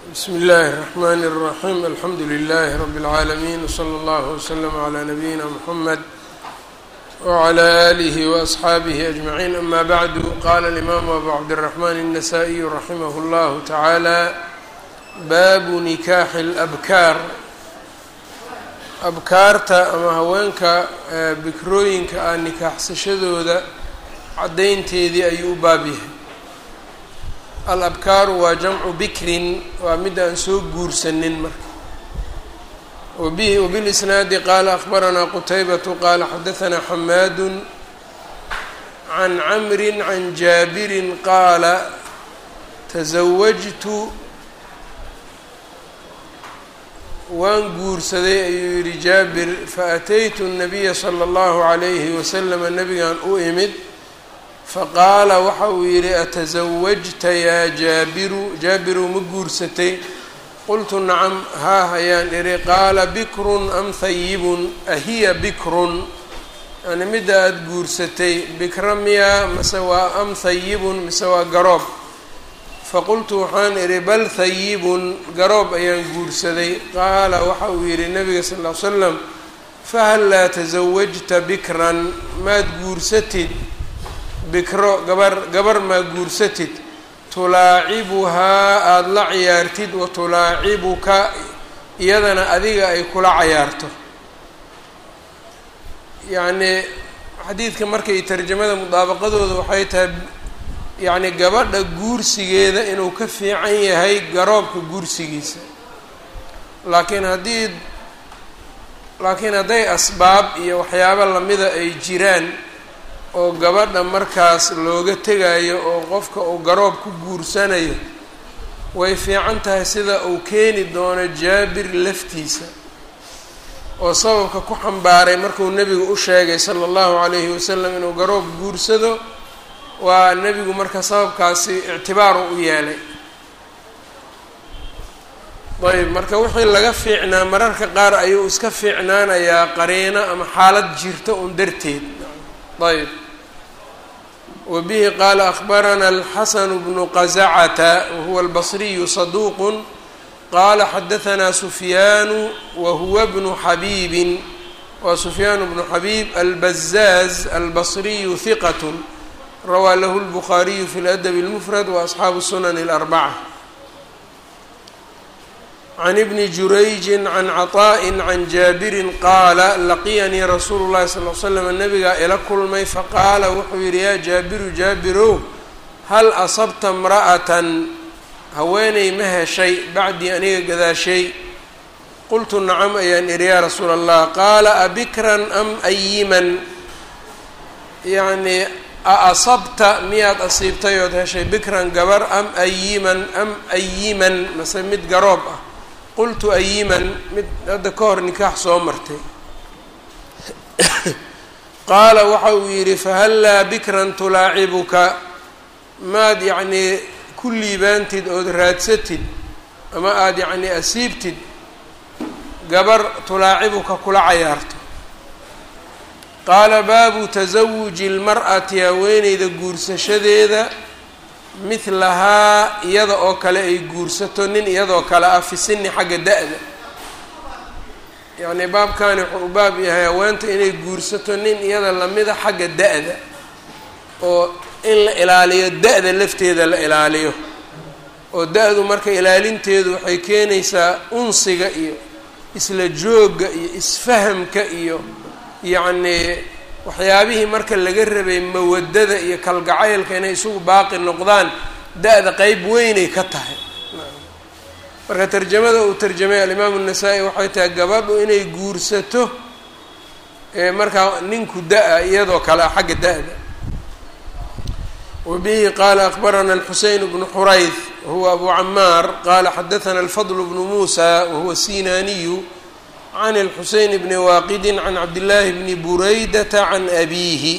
bsm اllahi الرحmn الرaحيم alxamdu لlh رb العaalمين وslى اllه وslm عlى نabيina mحmed وعlى آlih وأصxaabih أجمعين ama bعd qala الإmam abu cabdالرحmn النsائي raximh اllah taعalى baabu nikaaxi اlأbkaar abkaarta ama haweenka bikrooyinka ah nikaaxsashadooda caddaynteedii ayuu u baab yahay alabkaaru waa jamcu bikrin waa mid aan soo guursanin marka wabihi wbilisnaadi qaala akhbaranaa qutaybatu qaala xadahanaa xamaadu can camri can jaabirin qaala tasawajtu waan guursaday ayuu yihi jaabir faataytu الnabiya slى اllahu عalayhi waslama nabigan u imid faqaala waxa uu yidhi atasawajta yaa jaabiru jaabiru ma guursatay qultu nacam haa hayaan idhi qaala bikrun am hayibun ahiya bikrun yani midda aada guursatay bikra miyaa mase waa am hayibun mise waa garoob faqultu waxaan idhi bal hayibun garoob ayaan guursaday qaala waxa uu yidhi nabiga sal ll ly slam fahal laa tasawajta bikran maad guursatid bikro gabar gabar maa guursatid tulaacibuhaa aada la ciyaartid wa tulaacibuka iyadana adiga ay kula cayaarto yacnii xadiidka markay tarjamada mudaabaqadooda waxay tahay yacni gabadha guursigeeda inuu ka fiican yahay garoobka guursigiisa laakiin haddii laakiin hadday asbaab iyo waxyaabo lamida ay jiraan oo gabadha markaas looga tegayo oo qofka uu garoob ku guursanayo way fiican tahay sida uu keeni doono jaabir laftiisa oo sababka ku xambaaray markuu nebigu u sheegay sala allahu calayhi wasalam inuu garoob guursado waa nebigu marka sababkaasi ictibaaru u yeelay ayb marka wixii laga fiicnaa mararka qaar ayuu iska fiicnaanayaa qariino ama xaalad jirta un darteed ayb wbihi qaala akhbarana alxasanu bnu qazacata wahuwa albasriyu saduuqu qaala xadahanaa sufyaanu wahuwa bnu xabiibin waa sufyaanu bnu xabiib albazaaz albasriyu hiqat rawaa lahu lbukhaariyu fi ladabi اlmufrad waasxaabu sunani اlarbaca can ibni jurayji can caطaaءi can jaabirin qaala laqiyanii rasuulu llahi sal l slam nabigaa ila kulmay faqaala wuxuu yidhi yaa jaabiru jaabirow hal asabta imra'atan haweeney ma heshay bacdii aniga gadaashay qultu nacam ayaan idhi yaa rasuula allah qaala abikran am ayiman yacnii a asabta miyaad asiibtay ood heshay bikran gabar am ayiman am ayiman mase mid garoob ah qultu ayiman mid hadda ka hor nikaax soo martay qaala waxa uu yidhi fahallaa bikran tulaacibuka maad yacnii ku liibaantid ood raadsatid ama aada yacnii asiibtid gabar tulaacibuka kula cayaarto qaala baabu tasawuji lmar'ati haweeneyda guursashadeeda mihlahaa iyada oo kale ay guursato nin iyadoo kale ah fi sini xagga da-da yacnii baabkani wuxuu u baab yahay haweenta inay guursato nin iyada lamida xagga da-da oo in la ilaaliyo da-da lafteeda la ilaaliyo oo da-du marka ilaalinteedu waxay keenaysaa unsiga iyo isla joogga iyo isfahamka iyo yacnii waxyaabihii marka laga rabay mawadada iyo kalgacaylka inay isugu baaqi noqdaan da-da qeyb weynay ka tahay marka tarjamada uu tarjamay alimaamu nasaa-i waxay tahay gabadhu inay guursato markaa ninku da-a iyadoo kale ah xagga da-da wabihi qaala akbarana alxuseyn bnu xurayd wahuwa abu camaar qaala xadathana alfadl bnu muusa wahuwa sinaniyu can اlxuseyn bni waaqidi can cabdillaahi bni buraydata can abiihi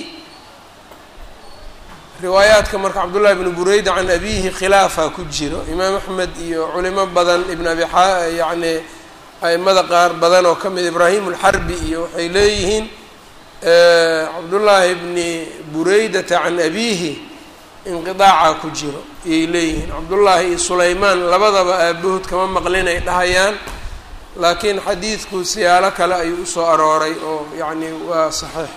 riwaayaadka marka cabdullahi bni bureyda can abiihi khilaafa ku jiro imaam axmed iyo culimo badan ibn abi yani aimada qaar badan oo ka mid ibraahim alxarbi iyo waxay leeyihiin cabdullaahi bni buraydata can abiihi inqidaaca ku jiro ayay leeyihiin cabdullaahi iyo sulaymaan labadaba aabahood kama maqlin ay dhahayaan laakiin xadiidku siyaalo kale ayuu usoo arooray oo yacni waa saxiix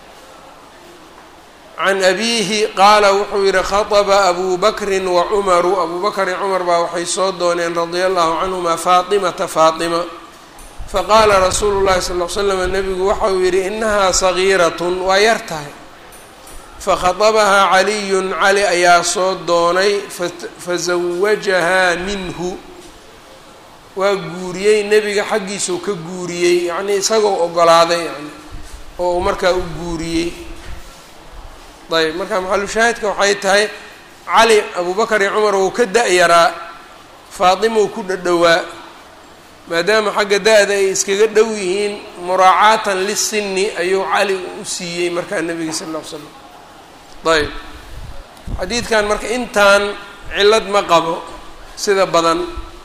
can abiihi qaala wuxuu yihi khaطba abu bakrin wa cumaru abu bakr iyo cumar baa waxay soo dooneen radia allahu canhuma faatimata faatima faqaala rasuulu llahi sal l slam nabigu waxa uu yihi inahaa sagiiratun waa yar tahay fakhaطabahaa caliyun cali ayaa soo doonay fazawajahaa minhu waa guuriyey nebiga xaggiisuu ka guuriyey yacnii isagoo ogolaaday yani oo uu markaa u guuriyey ayb marka maxalushaahidka waxay tahay cali abubakar iyo cumar wou ka da-yaraa faatimou ku dhadhowaa maadaama xagga da-da ay iskaga dhow yihiin muraacaatan lisinni ayuu cali u siiyey markaa nebiga sal ll ly slam ayb xadiidkan marka intaan cillad ma qabo sida badan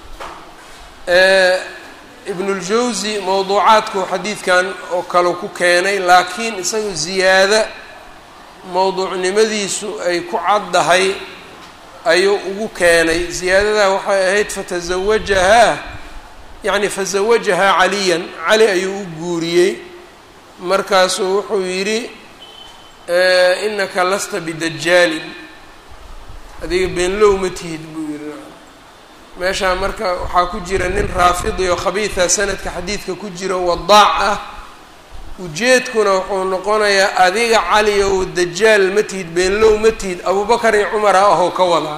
ibnuljawsi mowduucaadku xadiidkan oo kale ku keenay laakiin isagu ziyaada mowduucnimadiisu ay ku caddahay ayuu ugu keenay ziyaadadaa waxay ahayd fatazawajahaa yacni fazawajahaa caliyan cali ayuu u guuriyey markaasuu wuxuu yidhi inaka lasta bidajaalin adiga beenlow ma tihid buu yihi meeshaa marka waxaa ku jira nin raafidi oo khabiida sanadka xadiidka ku jiro wadaac ah ujeedkuna wuxuu noqonayaa adiga cali ow dajaal ma tihid beenlow ma tihid abubakar iyo cumar ah ahoo ka wadaa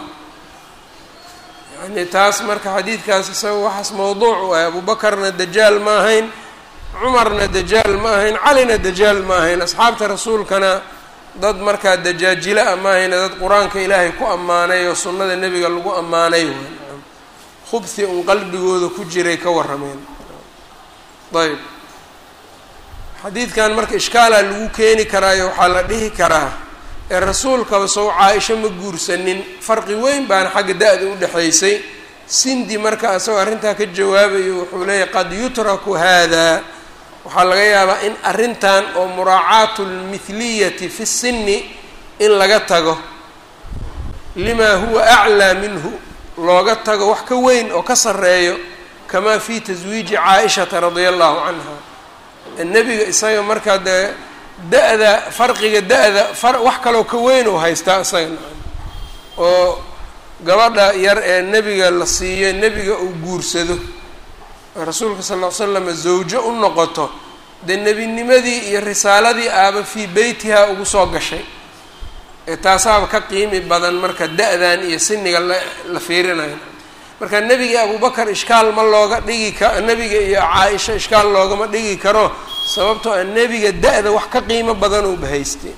yacni taas marka xadiidkaas isaga waxaas mawduuc u ah abubakarna dajaal ma ahayn cumarna dajaal ma ahayn calina dajaal ma ahayn asxaabta rasuulkana dad markaa dajaajila a ma ahayna dad qur-aanka ilaahay ku ammaanay oo sunnada nebiga lagu ammaanay khubhi un qalbigooda ku jiray ka warrameen ayb xadiidkan marka ishkaalaa lagu keeni karaayo waxaa la dhihi karaa ee rasuulkaba sow caa-isho ma guursanin farqi weyn baana xagga da-da u dhexaysay sindi marka isagoo arrintaa ka jawaabayo wuxuu leeyahy qad yutraku hada waxaa laga yaabaa in arrintan oo muraacaatu lmithliyati fi sinni in laga tago limaa huwa aclaa minhu looga tago wax ka weyn oo ka sarreeyo kamaa fi taswiiji caa-ishata radia allahu canha nebiga isaga markaa dee da-da farqiga da-da far wax kaloo ka weyn oo haystaa isaga nacam oo gabadha yar ee nebiga la siiyo nebiga uu guursado rasuulka sal ll ly slam zawjo u noqoto dee nebinimadii iyo risaaladii aaba fii beytihaa ugu soo gashay ee taasaaba ka qiimi badan marka da-dan iyo siniga la la fiirinayo marka nebiga abubakar ishkaal ma looga dhigi ka nebiga iyo caa-isha ishkaal loogama dhigi karo sababtoo a nebiga da-da wax ka qiimo badan uuba haystay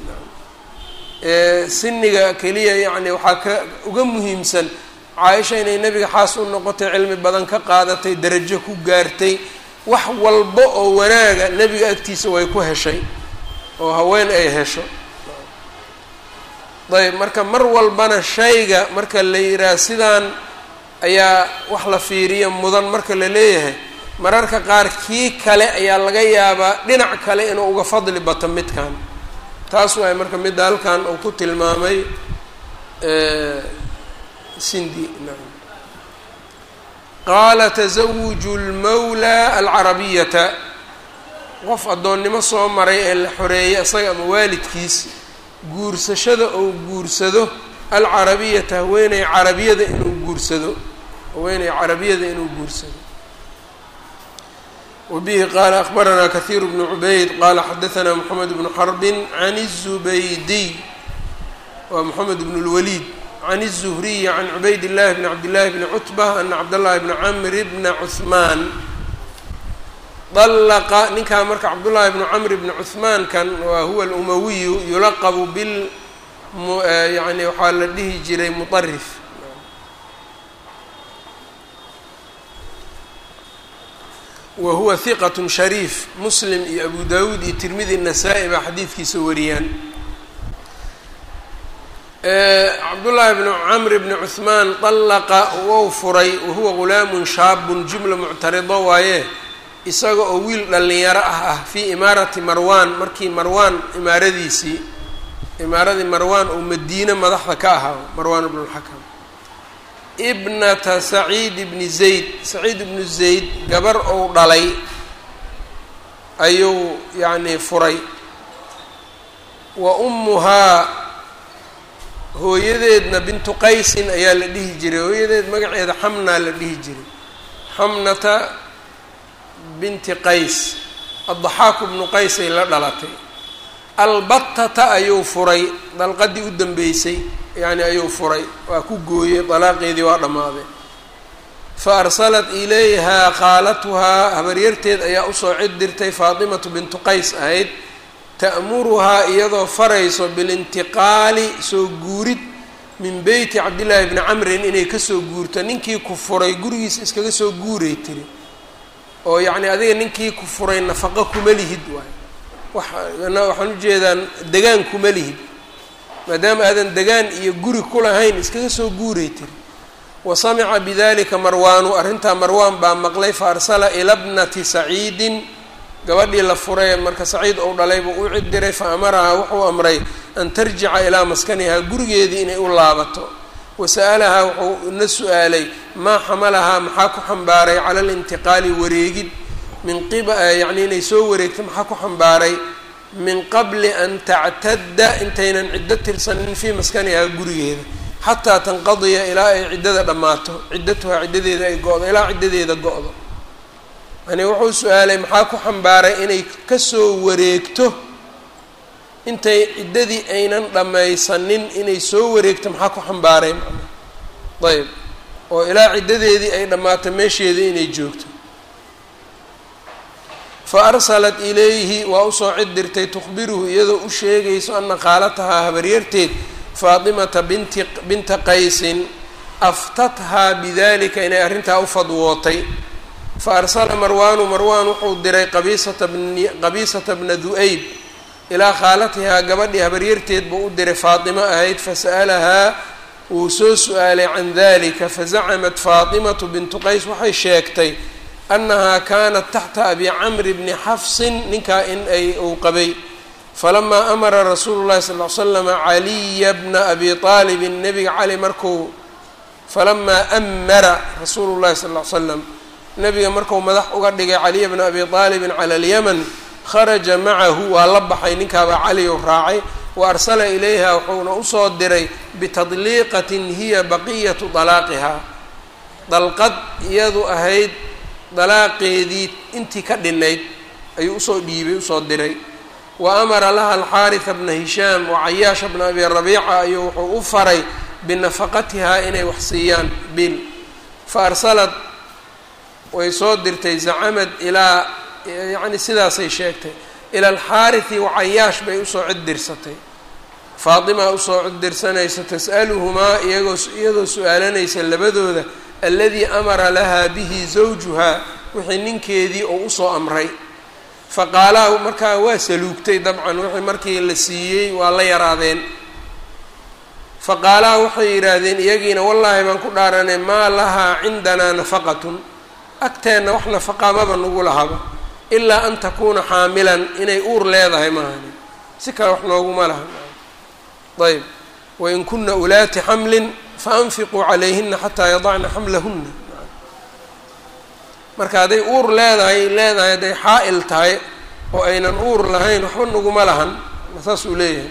siniga keliya yacni waxaa ka uga muhiimsan caa-isha inay nebiga xaas u noqotay cilmi badan ka qaadatay darajo ku gaartay wax walba oo wanaaga nebiga agtiisa way ku heshay oo haween ay hesho ayb marka mar walbana shayga marka la yidhaah sidaan ayaa wax la fiiriya mudan marka la leeyahay mararka qaar kii kale ayaa laga yaabaa dhinac kale inuu uga fadli bato midkan taas waay marka midda halkan uu ku tilmaamay sindi naam qaala tasawuju lmawlaa alcarabiyata qof addoonnimo soo maray ee la xoreeyay isaga ama waalidkiis guursashada ou guursado alcarabiyata haweeney carabiyada inuu guursado haweeney carabiyada inuu guursado wabihi qaala akbaranaa kahiir bnu cubayd qaala xadaanaa moxamed bnu xarbin can الzubaydiy waa moxamed bn اlwaliid can الzuhriyi can cubayd اllahi bni cabdillahi bni cutba ana cabdاllahi bni camri bna cuثmaan dalaqa ninkaa marka cabdullaahi bnu camr bni cuثmaan kan waa huwa alumawiyu yulaqabu bil yani waxaa la dhihi jiray muطarif wa huwa hiqat shariif muslim iyo abu dawuud iyo tirmidi nasaa-i baa xadiidkiisa wariyaan cabdullaahi bnu camr bni cuثmaan dalaqa wou furay wahuwa gulaamun shaabun jumla muctarido waaye isaga oo wiil dhallinyaro ah ah fii imaarati marwaan markii marwaan imaaradiisii imaaradii marwaan oo madiine madaxda ka ahaa marwaan ibnu lxakam ibnata saciid ibni zayd saciid ibnu zayd gabar ou dhalay ayuu yacnii furay wa ummuhaa hooyadeedna bintu qaysin ayaa la dhihi jiray hooyadeed magaceeda xamnaa la dhihi jiray xamnata binti qays addaxaaku bnu qays ay la dhalatay albatata ayuu furay dalqadii u dambeysay yacni ayuu furay waa ku gooyey dalaaqeedii waa dhammaaday fa arsalat ilayhaa khaalatuhaa habaryarteed ayaa usoo cid dirtay faatimatu bintu qays ahayd ta'muruhaa iyadoo farayso bilintiqaali soo guurid min beyti cabdillaahi bni camrin inay kasoo guurto ninkii ku furay gurigiisa iskaga soo guuray tiri oo yacni adiga ninkii ku furay nafaqo kuma lihid waay waxaan ujeedaan degaan kuma lihid maadaama aadan degaan iyo guri ku lahayn iskaga soo guuray tiri wa samica bidalika marwaanu arrintaa marwaan baa maqlay fa arsala ila bnati saciidin gabadhii la furay marka saciid ou dhalay buu u cid diray fa amarahaa wuxuu amray an tarjica ilaa maskanihaa gurigeedii inay u laabato wa sa'alahaa wuxuu na su-aalay maa xamalahaa maxaa ku xambaaray cala alintiqaali wareegid min qib yacni inay soo wareegto maxaa ku xambaaray min qabli an tactadda intaynan ciddo tirsanin fii maskanihaa gurigeeda xataa tanqadiya ilaa ay ciddada dhammaato ciddatuhaa ciddadeeda ay go-do ilaa ciddadeeda go-do yani wuxuu su-aalay maxaa ku xambaaray inay kasoo wareegto intay ciddadii aynan dhammaysanin inay soo wareegto maxaa ku xambaaray macnaa ayb oo ilaa ciddadeedii ay dhammaato meesheedii inay joogto fa arsalat ilayhi waa usoo cid dirtay tukhbiruhu iyadoo u sheegayso ana khaalatahaa habaryarteed faatimata binti binta qaysin aftathaa bidalika inay arrintaa u fadwootay fa arsala marwaanu marwaan wuxuu diray qabiisata bni qabiisata bna du-ayb ilaa khaalatihaa gabadhii habaryarteed buu u diray faatimo ahayd fasa'alahaa wuu soo su-aalay can dalika fazacamat faatimatu bintu qays waxay sheegtay annahaa kaanat taxta abi camri bni xafsin ninkaa in ay uu qabay falamaa amara rasuulu llahi sal ly slama caliya bna abi aalibin nebiga cali markuu falamaa amara rasuulu llahi sal ly slam nebiga marku madax uga dhigay caliya bna abi aalibin cala alyaman kharaja macahu waa la baxay ninkaabaa cali u raacay wa arsala ilayha wuxuuna usoo diray bitadliiqatin hiya baqiyatu dalaaqihaa dalqad iyadu ahayd dalaaqeedii intii ka dhinayd ayuu usoo dhiibay usoo diray wa amara laha alxaarisa bna hishaam wa cayaasha bna abi rabiica ayuu wuxuu u faray binafaqatihaa inay wax siiyaan bil fa arsalad way soo dirtay zacamad ilaa yacni sidaasay sheegtay ila alxaarisi wa cayaash bay usoo cid dirsatay faatimaa usoo cid dirsanaysa tas'aluhumaa iyagoo iyadoo su-aalanaysa labadooda aladii amara lahaa bihi zawjuhaa wixii ninkeedii oo usoo amray faqaalaa markaa waa saluugtay dabcan wixii markii la siiyey waa la yaraadeen faqaalaa waxay yidhaahdeen iyagiina wallaahi baan ku dhaaranay maa lahaa cindanaa nafaqatun agteenna wax nafaqaa maba nagu lahaba ilaa an takuuna xaamilan inay uur leedahay maahani si kale wax nooguma laha ayb wain kuna ulaati xamlin faanfiquu calayhina xataa yadacna xamlahuna marka hadday uur leedahay leedahay hadday xaa-il tahay oo aynan uur lahayn waxba naguma lahan saas uu leeyahay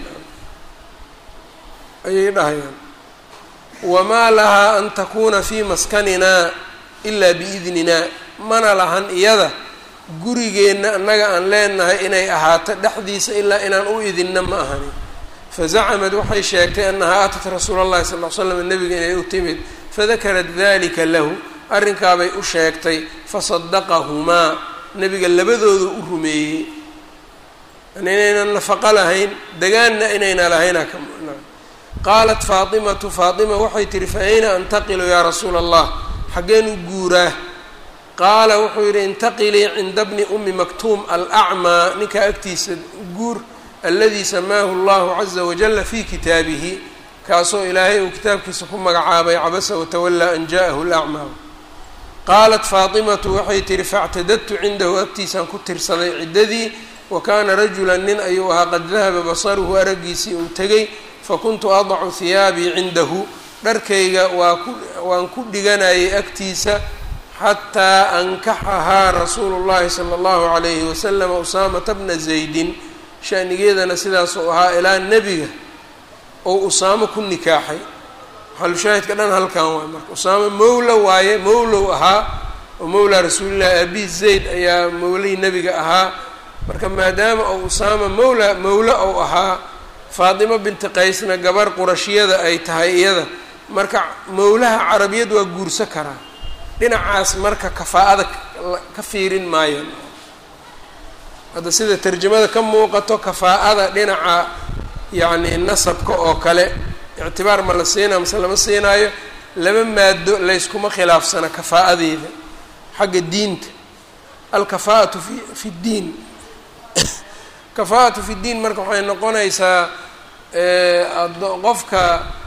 ayay dhahayaan wamaa lahaa an takuuna fii maskaninaa ilaa biidninaa mana lahan iyada gurigeenna annaga aan leenahay inay ahaato dhexdiisa ilaa inaan u idinna ma ahani fazacamad waxay sheegtay annahaa atat rasuula allahi sal ly slam nebiga inay u timid fadakarat dalika lahu arrinkaabay u sheegtay fasadaqahumaa nebiga labadooda u rumeeyey yani inaynan nafaqo lahayn degaanna inayna lahayna ka qaalat faatimatu faatima waxay tihi fa ayna antaqilu yaa rasuula allah xaggeen u guuraa qaala wuxuu yidhi intaqilii cinda bni ummi maktuum alacmaa ninkaa agtiisa guur aladii samaahu allahu caza wajala fi kitaabihi kaasoo ilaahay uu kitaabkiisa ku magacaabay cabasa watawallaa an ja'ahu lacmaa qaalat faatimatu waxay tihi factadadtu cindahu agtiisaan ku tirsaday ciddadii wa kaana rajulan nin ayuu ahaa qad dahaba basaruhu araggiisii uu tegay fakuntu adacu hiyaabii cindahu dharkayga waa ku waan ku dhiganayay agtiisa xataa ankaxahaa rasuulu llahi sala allahu calayhi wasalam usaamata bna zaydin shanigeedana sidaasuu ahaa ilaa nebiga ou usaamo ku nikaaxay xalushaahidka dhan halkan waay marka usaamo mowla waaye mowlow ahaa oo mowlaa rasuulillahi abi zayd ayaa mowlihii nebiga ahaa marka maadaama ou usaama mowla mowlo ou ahaa faatimo binti qaysna gabar qurashiyada ay tahay iyada marka mowlaha carabiyad waa guurso karaa dhinacaas marka kafaa'ada ka fiirin maayo hadda sida tarjamada ka muuqato kafaa'ada dhinaca yacni nasabka oo kale ictibaar ma la siinaa mase lama siinaayo laba maado layskuma khilaafsana kafaa'adeeda xagga diinta alkafaa'atu fi fi ddiin kafaa'atu fi ddiin marka waxay noqonaysaa qofka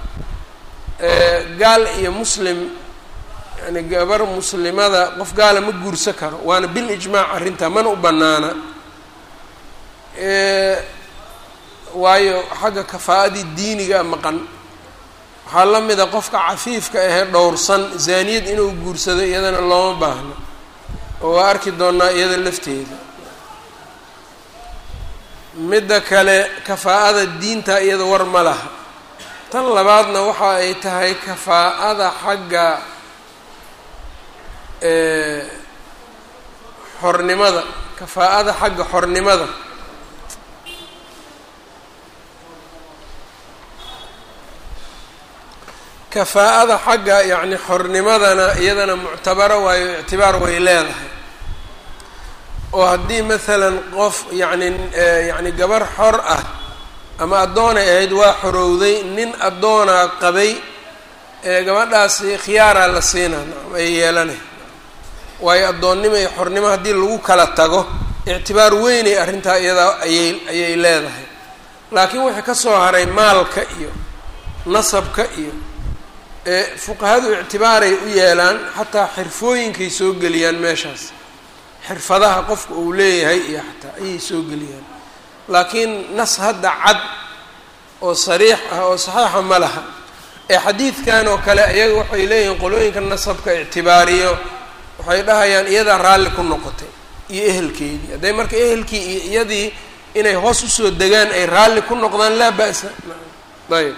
gaal iyo muslim yani gabar muslimada qof gaala ma guursan karo waana bil ijmaac arrintaa mana u bannaana waayo xagga kafaa'adii diiniga maqan waxaa la mida qofka cafiifka ahee dhowrsan zaaniyad inuu guursado iyadana looma baahno oo waa arki doonaa iyada lafteeda midda kale kafaa'ada diinta iyada war ma laha tan labaadna waxa ay tahay kafaa'ada xagga xornimada kafaa'ada xagga xornimada kafaa'ada xagga yacni xornimadana iyadana muctabaro waayo ictibaar way leedahay oo haddii maalan qof yacni yacni gabar xor ah ama addoonay ahayd waa xorowday nin addoonaa qabay ee gabadhaasi khiyaaraa la siinaa nacam ay yeelanay waayo addoonnimo iyo xornimo haddii lagu kala tago ictibaar weynay arrintaa iyadaa ayay ayay leedahay laakiin wixii ka soo haray maalka iyo nasabka iyo ee fuqahadu ictibaaray u yeelaan xataa xirfooyinkay soo geliyaan meeshaas xirfadaha qofka uu leeyahay iyo xataa ayay soo geliyaan laakiin nas hadda cad oo sariix ah oo saxiixa ma laha ee xadiidkan oo kale iyaga waxay leeyihiin qolooyinka nasabka ictibaariyo waxay dhahayaan iyadaa raalli ku noqotay iyo ehelkeedii hadday marka ehelkii iyo iyadii inay hoos usoo degaan ay raalli ku noqdaan laa ba'sa ayb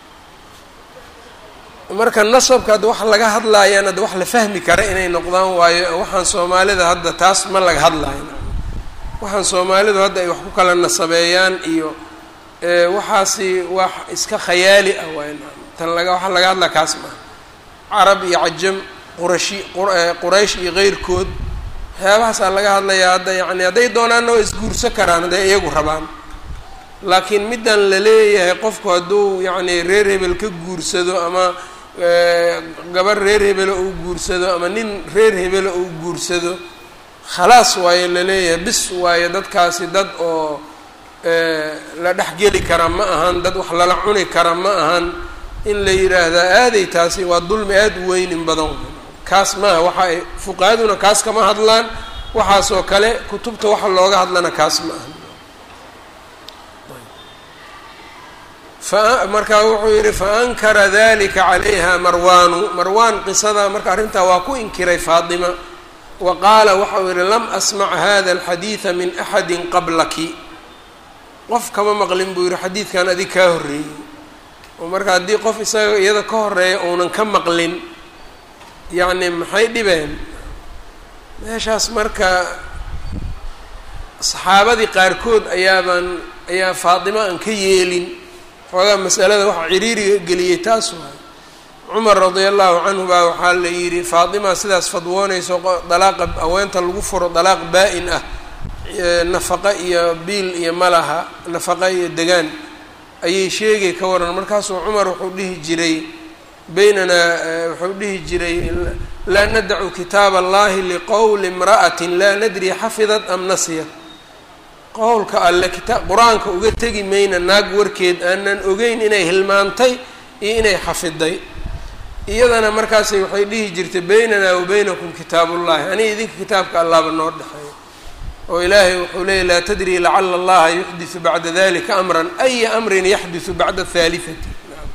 marka nasabka hadda wax laga hadlaayaan hadda wax la fahmi kara inay noqdaan waayo waxaan soomaalida hadda taas ma laga hadlaayo waxaan soomaalidu hadda ay wax ku kala nasabeeyaan iyo waxaasi wax iska khayaali ah waay tan laga waxa laga hadlaa kaas maaha carab iyo cajam qurashi quraysh iyo keyrkood waxyaabahaasaa laga hadlayaa hadda yacni hadday doonaanna waa isguurso karaan hadday iyagu rabaan laakiin middan la leeyahay qofku hadduu yacni reer hebel ka guursado ama gabar reer hebelo uu guursado ama nin reer hebelo uu guursado khalaas waayo laleeyahay bis waayo dadkaasi dad oo la dhexgeli kara ma ahan dad wax lala cuni kara ma ahan in la yidhaahdaa aaday taasi waa dulmi aada u weynin badan kaas maaha waxa ay fuqahaduna kaas kama hadlaan waxaasoo kale kutubta waxa looga hadlana kaas ma aha markaa wuxuu yidhi faankara dalika calayha marwaanu marwaan qisada marka arrintaa waa ku inkiray faatima wa qaala waxau yihi lam asmac hada alxadiida min axadi qablaki qof kama maqlin buu yihi xadiidkan adig kaa horreeyey oo marka haddii qof isaga iyada ka horeeya uunan ka maqlin yacni maxay dhibeen meeshaas marka saxaabadii qaarkood ayaabaan ayaa faatimo aan ka yeelin xoogaa masalada waxa ciriiriga geliyey taas waay cumar radia allahu canhu baa waxaa la yidhi faatima sidaas fadwoonayso dalaaqa haweenta lagu furo dalaaq baa-in ah nafaqa iyo biil iyo malaha nafaqa iyo degaan ayay sheegay ka waran markaasuu cumar wuxuu dhihi jiray baynanaa wuxuu dhihi jiray laa nadacu kitaab allahi liqowli imra'atin laa nadri xafidat am nasiyat qowlka alle kitaa qur-aanka uga tegi mayna naag warkeed aanan ogeyn inay hilmaantay iyo inay xafiday iyadana markaasay waxay dhihi jirtay baynanaa wa baynakum kitaabullahi aniga idinka kitaabka allaaba noo dhexeeya oo ilaahay wuxuu leeyay laa tadri lacala allaha yuxdisu bacda dalika amran aya amrin yaxdisu bacda haalihati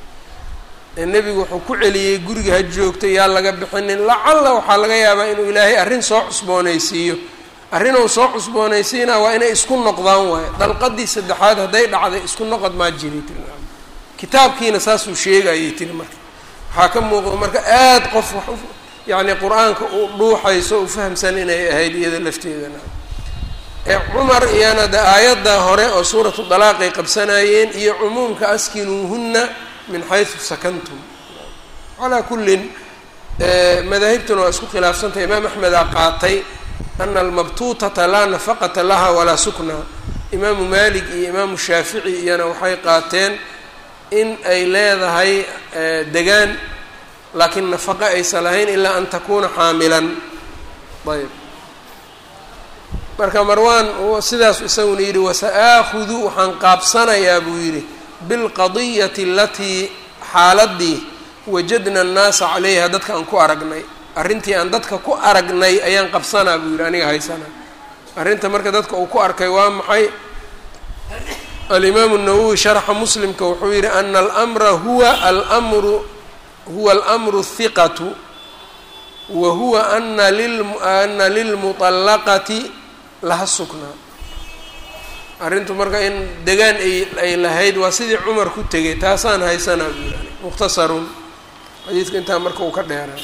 nebigu wuxuu ku celiyey guriga ha joogto yaa laga bixinin lacalla waxaa laga yaabaa inuu ilaahay arrin soo cusboonaysiiyo arrin uu soo cusboonaysiinaa waa inay isku noqdaan waayo dalqadii saddexaad hadday dhacday isku noqod maa jiray tiri kitaabkiina saasuu sheegayay tiri marka waxaa ka muuqda marka aada qof wax yacni qur-aanka uu dhuuxayso u fahamsan inay ahayd iyada lafteedana ee cumar iyana de aayadda hore oo suuratu dalaaqay qabsanayeen iyo cumuumka askinuuhunna min xaysu sakantum calaa kullin madaahibtuna waa isku khilaafsantay imaam axmedaa qaatay ana almabtuutata laa nafaqata laha walaa sukna imaamu malik iyo imaamu shaafici iyana waxay qaateen in ay leedahay degaan laakiin nafaqo aysan lahayn ilaa an takuuna xaamilan ayb marka marwaan sidaas isaguna yidhi wasa-aakhudu waxaan qaabsanayaa buu yidhi bilqadiyati alatii xaaladii wajadna annaasa calayha dadka aan ku aragnay arrintii aan dadka ku aragnay ayaan qabsanaa buu yidhi aniga haysana arrinta marka dadka uu ku arkay waa maxay alimaamu nawowi sharxa muslimka wuxuu yidhi ana almra huwa almru huwa almru hiqatu wa huwa ana ana lilmuطallaqati laha suknaa arrintu marka in degaan ay ay lahayd waa sidii cumar ku tegay taasaan haysanaa buu yani mukhtasarun xadiidka intaa marka uu ka dheeraa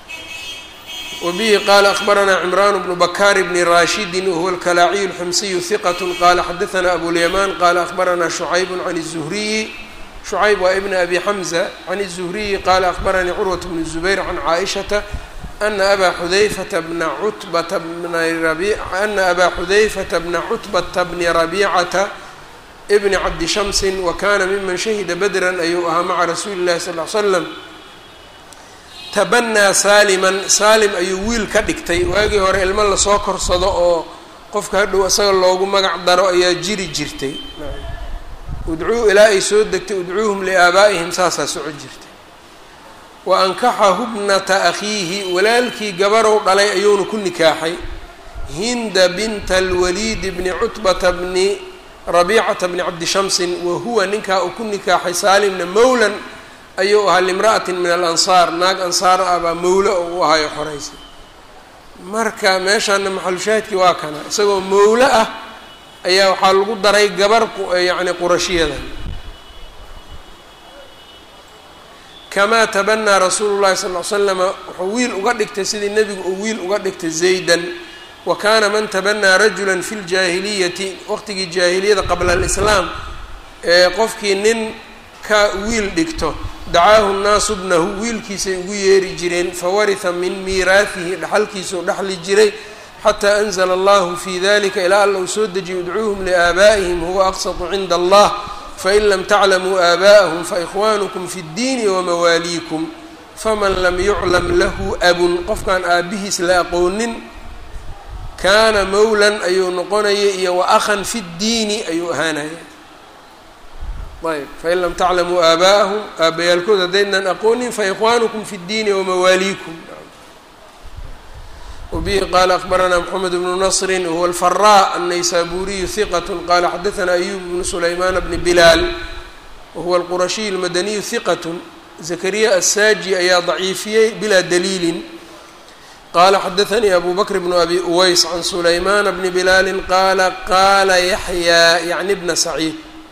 wbihi qala akbaranaa cimraan bnu bakaar bni rashidi wahuwa alkalaaciy اlxumsiyu hiqat qala xadaana abulyamaan qala akbaranaa shucayb can الzuhriyi shucayb waa ibn abi xamza can الzuhriyi qala akbaranii curwaة bn zubayr can caaishata ana aba xudayfata bna cutbata bna ana aba xudayfata bna cutbata bni rabicata bni cabdi shamsi wa kana miman shahida badran ayuu ahaa maca rasuuli اllahi sal l slam tabanaa saaliman saalim ayuu wiil ka dhigtay waagii hore ilmo lasoo korsado oo qofka hadhow isaga loogu magac daro ayaa jiri jirtay udcuu ilaa ay soo degtay udcuuhum liaabaa'ihim saasaa soco jirtay wa ankaxahu bnata akhiihi walaalkii gabarow dhalay ayuuna ku nikaaxay hinda binta alwaliidi bni cutbata bni rabiicata bni cabdi shamsin wa huwa ninkaa uu ku nikaaxay saalimna mowlan ayuu ahaa limra'atin min alansaar naag ansaar ah baa mowlo oo u ahayo xoraysa marka meeshaana maxalushaahidkii waa kana isagoo mowlo ah ayaa waxaa lagu daray gabar yacni qurashiyada kamaa tabanaa rasuulu llahi sal l slama wuxuu wiil uga dhigtay sidii nebigu uu wiil uga dhigtay zaydan wa kaana man tabanaa rajula fi ljaahiliyati waqtigii jaahiliyada qabla alislaam ee qofkii nin ka wiil dhigto dacaahu nnaasu bnahu wiilkiisay ugu yeeri jireen fawarisa min miiraahihi dhaxalkiisuu dhexli jiray xataa anzla allahu fi dalika ilaa alla uu soo dejiyay idcuuhum liaabaa'ihim huwa aqsatu cinda allah fain lam taclamuu aabaa'ahum faikhwanukum fi اddiini wamawaaliikum faman lam yuclam lahu abun qofkaan aabihiis la aqoonin kaana mowlan ayuu noqonaya iyo wa akhan fi ddiini ayuu ahaanaya ayb fain lam taclamuu aabaa'ahum aabbayaalkood haddaydnan aqoonin faikhwanukum fi اddiini wamawaaliikum wbihi qala akbaranaa mxamed bnu nasri wahuwa alfaraa annaysaburiyu hiqat qala xadaana ayub bnu sulaymaan bni bilaal wahuwa alqurashiy almadaniyu hiqat zakariya assaaji ayaa daciifiyey bilaa daliilin qala xadaanii abu bakr bnu abi uways can sulaymaana bni bilaali qaala qaala yaxyaa yacni bna saciid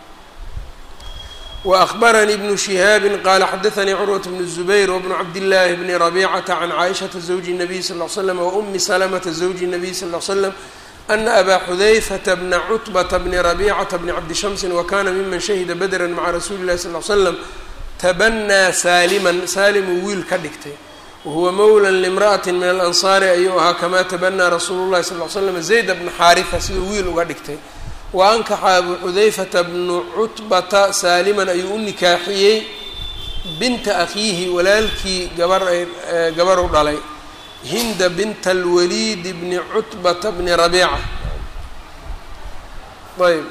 وأخبرني بن شهاaب qال xdثnي cروة بن الزبير وبن عبد الله بن ربيعة عن عائشةa زوج النبي صلى اه عليه وسلم وأم سلمة زوج النبي صلى اه عليه وسلم أن أbا xذyفة بن cتبة بن ربيعة بن عبد شhمس وkاna miman شhهda بدرا mعa رasuuلi الlahi صلى اه عليه وسلم تبنىa sاalما sاalmuu wiil ka dhigtay وهuوa mولى لامرأة من الأنصاar ayuu ahaa kama تبنىa رasuul الlahi صلى اه عليه وسلم زayd بن xاarثة siduu wiil uga dhigtay waankaxa abu xudayfata bnu cutbata saaliman ayuu u nikaaxiyey binta akhiihi walaalkii gabar ay gabar u dhalay hinda binta alwaliid bni cutbata bni rabiica ayb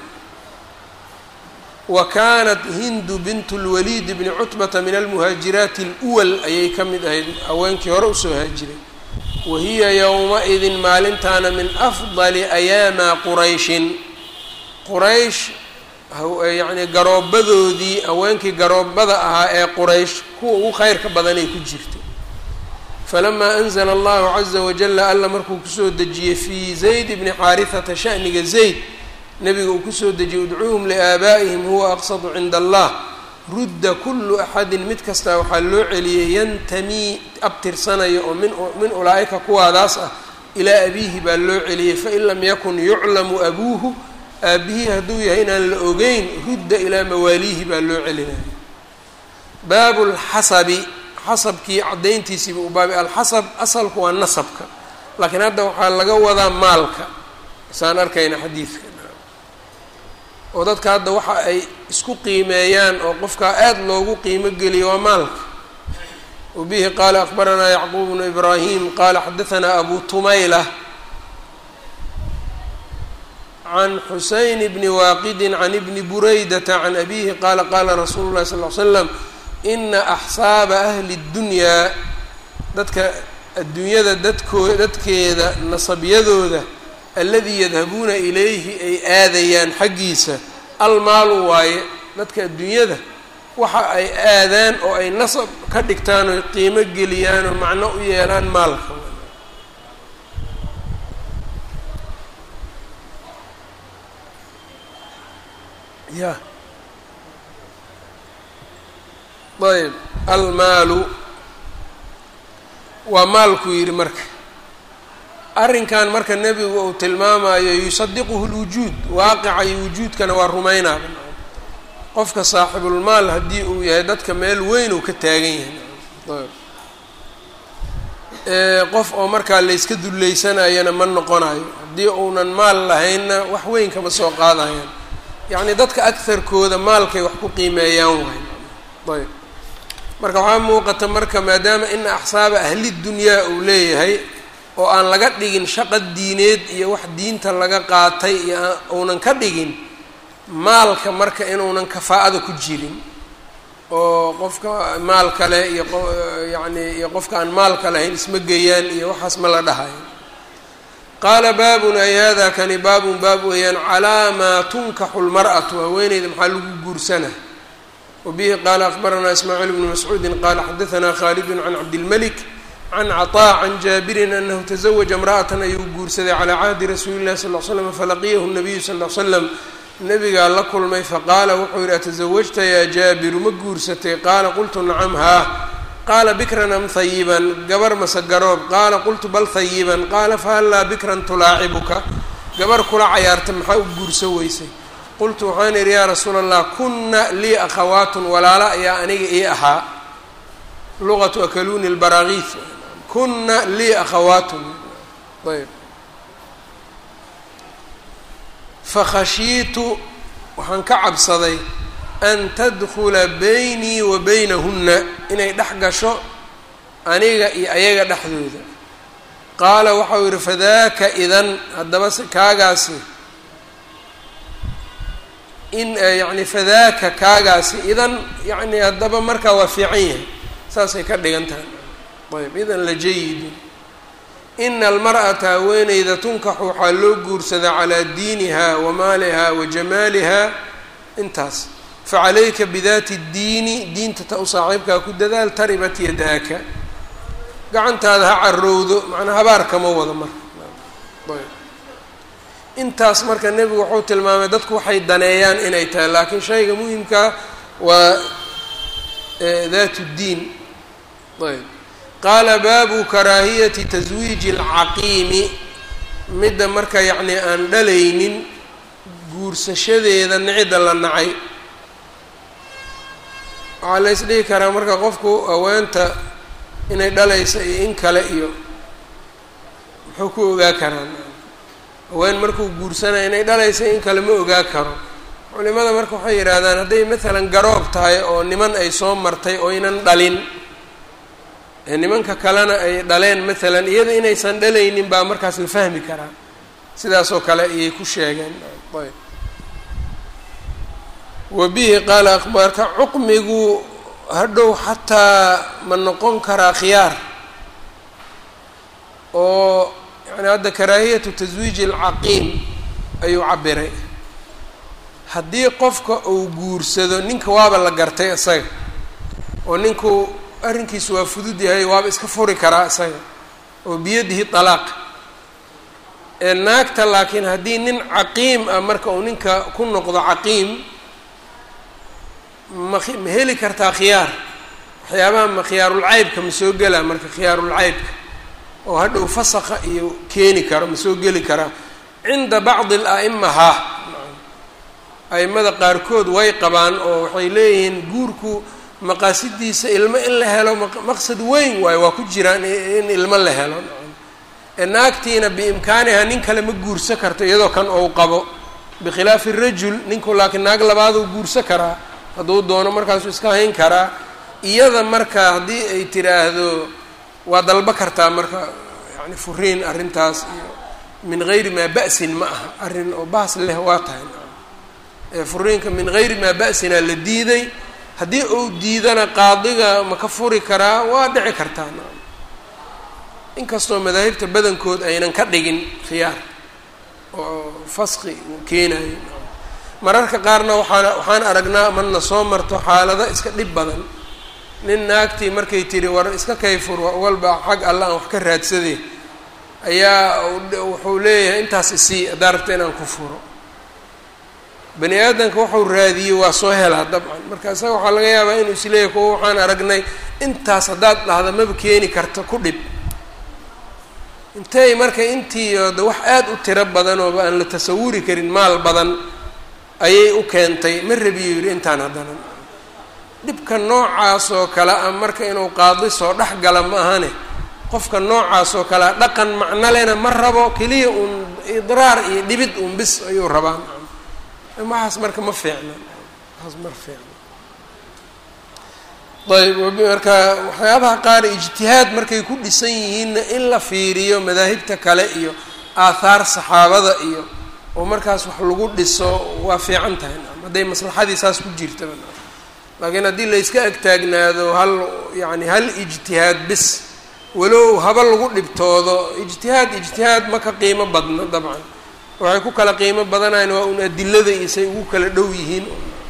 wa kaanat hindu bintu lwaliid bni cutbata min almuhaajiraati اlwal ayay ka mid ahayd haweenkii hore usoo haajiray wahiya yowma-idin maalintaana min afdali ayaama qurayshin quraysh yacnii garoobadoodii haweenkii garoobada ahaa ee quraysh kuwa ugu kheyrka badanay ku jirtay falamaa anzala allahu caza wajala alla markuu kusoo dejiyey fii zayd bni xaarihata sha'niga zayd nabiga uu kusoo dejiyey udcuuhum liaabaa'ihim huwa aqsadu cinda allah rudda kullu axadin mid kastaa waxaa loo celiyey yantamii abtirsanaya oo min min ulaa'ika kuwaadaas ah ilaa abiihi baa loo celiyey fain lam yakun yuclamu abuuhu aabihii hadduu yahay inaan la ogeyn rudda ilaa mawaaliihi baa loo celinaya baabu lxasabi xasabkii caddayntiisiiba u baabay alxasab asalku waa nasabka laakiin hadda waxaa laga wadaa maalka saan arkayna xadiidka oo dadka hadda waxa ay isku qiimeeyaan oo qofkaa aada loogu qiimo geliyo waa maalka wabihi qaala akbaranaa yacquub bnu ibraahim qaala xadahanaa abu tumayla can xuseyn bni waaqidi can ibni buraydata can abihi qaala qaala rasuulu llahi sal l slam ina axsaaba ahli اddunyaa dadka adduunyada dadkoo dadkeeda nasabyadooda alladii yadhabuuna ilayhi ay aadayaan xaggiisa almaalu waaye dadka adduunyada waxa ay aadaan oo ay nasab ka dhigtaan oo qiimo geliyaan oo macno u yeelaan maalka ya ayb almaalu waa maalku yidhi marka arrinkan marka nebigu uu tilmaamayo yusadiquhu lwujuud waaqica iyo wujuudkana waa rumaynaa qofka saaxibulmaal haddii uu yahay dadka meel weyn uu ka taagan yahay qof oo markaa layska dullaysanayana ma noqonayo haddii uunan maal lahaynna wax weyn kama soo qaadayaan yacni dadka agharkooda maalkay wax ku qiimeeyaan waay ayb marka waxaa muuqata marka maadaama ina axsaaba ahlidunyaa uu leeyahay oo aan laga dhigin shaqa diineed iyo wax diinta laga qaatay iyo uunan ka dhigin maalka marka inuunan kafaa'ada ku jirin oo qofka maal kale iyo yacni iyo qofka aan maalka lahayn isma geeyaan iyo waxaas ma la dhahayo qaala baabun ay hada kani baabun baab weeyaan calaa maa tunkaxu lmar'atu haweeneyda maxaa lagu guursana wabihi qaala akbaranaa ismaaciil bnu mascuudin qaala xadahanaa khaalidun can cabdilmalik can caطaa can jaabirin anahu taزawaja imra'atan ayuu guursaday calaa cahdi rasuuli llahi sal l slam falaqiyahu nabiyu sal l slam nabigaa la kulmay faqaala wuxuu yidhi atasawajta yaa jaabiru ma guursatay qaala qultu nacam haa qaala bikran am hayiban gabar mase garoob qaala qultu bal hayiban qaala fahallaa bikran tulaacibuka gabar kula cayaarta maxaa u guurso weysay qultu waxaan idhi yaa rasuula allah kunna lii akhawaatun walaalo ayaa aniga ii ahaa luqatu akaluuni lbaraagiis kunna lii akhawaatun ayb fakhashiitu waxaan ka cabsaday an tadkula baynii wa baynahunna inay dhex gasho aniga iyo ayaga dhexdooda qaala waxau yidhi fadaaka idan haddaba kaagaasi in yacni fadaaka kaagaasi idan yacni haddaba markaa waa fiican yahay saasay ka dhigan tahay ayb idan la jayidun ina almar'ata haweeneyda tunkaxu waxaa loo guursadaa calaa diiniha wa maaliha wa jamaaliha intaas facalayka bidaati ddiini diinta ta u saaxiibkaa ku dadaal taribat yadaaka gacantaada ha carowdo macnaa habaar kama wado marka ayb intaas marka nebigu wuxuu tilmaamay dadku waxay daneeyaan inay tahay laakiin shayga muhimkaa waa daat ddiin ayb qaala baabu karaahiyati taswiiji alcaqiimi midda marka yacnii aan dhalaynin guursashadeeda nicida la nacay waxaa la ysdhihi karaa marka qofku haweenta inay dhalaysa iyo in kale iyo muxuu ku ogaa karaa haween markuu guursanaya inay dhalaysa in kale ma ogaa karo culimada marka waxay yidhaahdaan hadday maalan garoob tahay oo niman ay soo martay oynan dhalin nimanka kalena ay dhaleen maalan iyada inaysan dhalaynin baa markaas la fahmi karaa sidaasoo kale ayay ku sheegeen ayb wa bihi qaala akhbaarka cuqmigu hadhow xataa ma noqon karaa khiyaar oo yani hadda karaahiyatu taswiiji alcaqiim ayuu cabiray haddii qofka uu guursado ninka waaba la gartay isaga oo ninku arrinkiisu waa fudud yahay waaba iska furi karaa isaga oo biyadihi talaaq ee naagta laakiin haddii nin caqiim ah marka uu ninka ku noqdo caqiim ma ma heli kartaa khiyaar waxyaabaha ma khiyaarulcaybka ma soo gelaa marka khiyaarulcaybka oo hadhow fasaqa iyo keeni karo ma soo geli karaa cinda bacdi al-a'ima haa a'imada qaarkood way qabaan oo waxay leeyihiin guurku maqaasidiisa ilmo in la helo maqsad weyn waayo waa ku jiraan in ilmo la helo naagtiina biimkaaniha nin kale ma guursa karto iyadoo kan ou qabo bikhilaafi rajul ninku laakiin naag labaaduu guursa karaa hadduu doono markaasuu iska hayn karaa iyada marka haddii ay tiraahdo waa dalba kartaa marka yani furiin arrintaas iyo min gayri maa ba'sin ma aha arrin oo baas leh waa tahay furiinka min gayri maa ba'sinaa la diiday haddii uu diidana qaadiga ma ka furi karaa waa dhici kartaa inkastoo madaahibta badankood aynan ka dhigin khiyaar oo faski uu keenayo mararka qaarna waxaan waxaan aragnaa marna soo marto xaalado iska dhib badan nin naagtii markay tiri war iska kayfur walba xag alla aan wax ka raadsadee ayaa wuxuu leeyahay intaas isii haddaa rabta inaan ku furo bani aadamka waxau raadiyey waa soo helaa dabcan marka isaga waxaa laga yaabaa inuu isleeyahay kuwa waxaan aragnay intaas haddaad dhahda maba keeni karto ku dhib intay marka intii de wax aada u tiro badan ooba aan la tasawuri karin maal badan ayay u keentay ma rabiyo yidhi intaan haddana dhibka noocaas oo kale ah marka inuu qaadi soo dhex gala ma ahane qofka noocaas oo kale a dhaqan macno lena ma rabo keliya uun idraar iyo dhibid uun bis ayuu rabaa waxaas marka ma fiicna waxaas ma fiicna ayb marka waxyaabaha qaar ijtihaad markay ku dhisan yihiinna in la fiiriyo madaahibta kale iyo aathaar saxaabada iyo oo markaas wax lagu dhiso waa fiican tahay hadday maslaxadii saas ku jirtaba laakiin haddii layska agtaagnaado hal yani hal ijtihaad bis walow haba lagu dhibtoodo ijtihaad ijtihaad ma ka qiimo badna dabcan waxay ku kala qiimo badanayan waa un adilada isay ugu kala dhow yihiin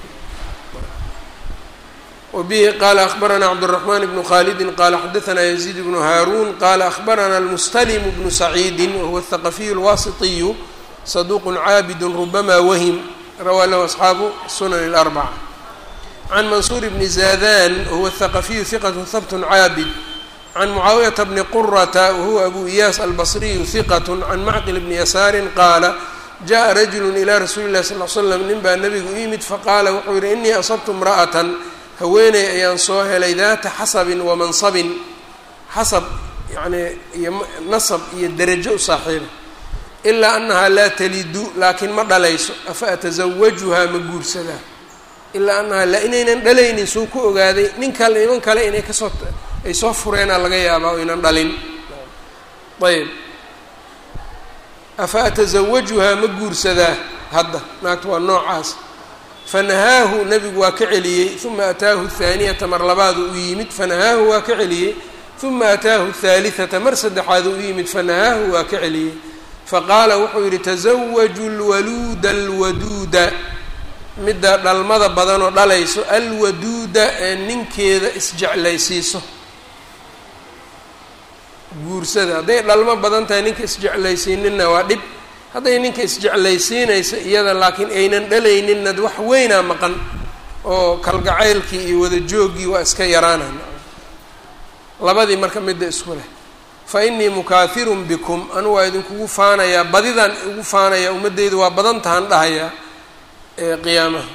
wbihi qala akhbarana cabdالرaحman bnu khalidi qala xadaثna yزيid bnu haarun qala akhbarana اlmustlm bnu saciidi wahuwa الthaqafiy اlwasitiyu saduq caabid rubama wahm rawaa lahu asxaabu sunan اlأrbcة can mansuur bni zadan wahuwa الthaqafiyu hiqat habt caabid can mucaawiyaةa bni qurata wahuwa abu iyaas albصriyu hiqat can macqil bni yasaari qaala jaءa rajulu ilى rasuuli اlahi sal ll slam nin baa nabigu u yimid faqaala wuxuu yihi inii asabtu imra'aة haweeney ayaan soo helay daata xasabin wa mansabin xasab yacnii iyo nasab iyo derajo u saaxiiba ilaa annahaa laa talidu laakiin ma dhalayso afa atasawajuhaa ma guursadaa ilaa annahaa la inaynan dhalaynin suu ku ogaaday nin kale niman kale inay kasoo ay soo fureenaa laga yaabaa o ynan dhalin ayb afa atasawajuhaa ma guursadaa hadda naagta waa noocaas fanahaahu nabigu waa ka celiyey uma ataahu thaaniyata mar labaadu u yimid fanahaahu waa ka celiyey uma ataahu thaalitata mar saddexaadu u yimid fanahaahu waa ka celiyey faqaala wuxuu yidhi tasawaju lwaluuda alwaduuda midda dhalmada badanoo dhalayso alwaduuda ee ninkeeda isjeclaysiiso guursada hadday dhalmo badan tahay ninka isjeclaysiininna waa dhib hadday ninka isjeclaysiinaysa iyada laakiin aynan dhalayninna wax weynaa maqan oo kalgacaylkii iyo wada jooggii waa iska yaraanaan labadii marka midda isku leh fa innii mukaahirun bikum anu waa idinkugu faanayaa badidaan ugu faanayaa ummaddeyda waa badan tahan dhahayaa ee qiyaamaha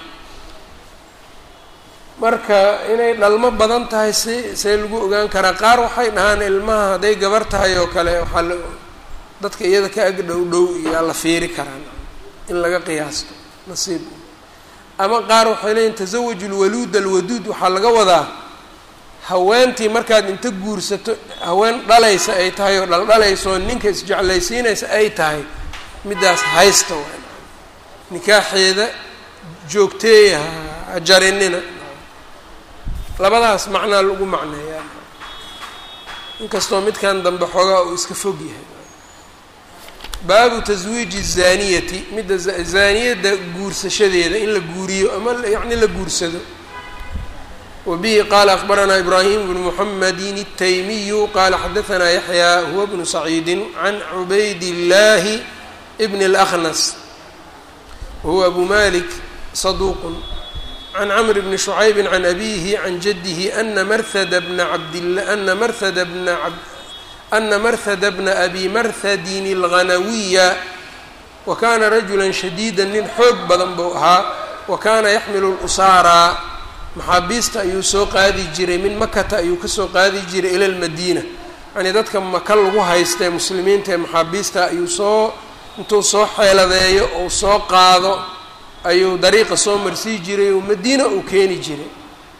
marka inay dhalmo badan tahay si see lagu ogaan karaa qaar waxay dhahaan ilmaha hadday gabar tahay oo kale waxaa la dadka iyada ka ag dhow dhow iyaa la fiiri karaan in laga qiyaasto nasiib ama qaar waxay leeyiin tasawaju lwaluud alwaduud waxaa laga wadaa haweentii markaad inta guursato haween dhalaysa ay tahay oo dhaldhalayso ninka isjeclaysiinaysa ay tahay middaas haysta waa nikaaxeeda joogteeya ha jarinina labadaas macnaa lagu macneeyaa inkastoo midkan dambe xoogaa uu iska fog yahay baabu taswiiji zaaniyati midda zaaniyadda guursashadeeda in la guuriyo ama yacni la guursado wa bihi qaala akbaranaa ibraahim bnu muxamedin الtaymiyu qaala xadaanaa yaxyaa huwa bnu saciidi can cubayd اllaahi bn اlأkhnas wahuwa abu malik saduuq can cmr bni شhucayb can abihi can jadihi ana marhada bna cabdla ana marhada bna ana marhada bna abi marhadin اlghanawiya wa kana rajula shadiida nin xoog badan buu ahaa wa kana yaxmilu اlusaara maxaabiista ayuu soo qaadi jiray min makata ayuu kasoo qaadi jiray ila lmadiina yani dadka maka lagu haysta ee muslimiinta ee maxaabiista ayuu soo intuu soo xeeladeeyo ou soo qaado ayuu dariiqa soo marsii jiray oo madiina uu keeni jiray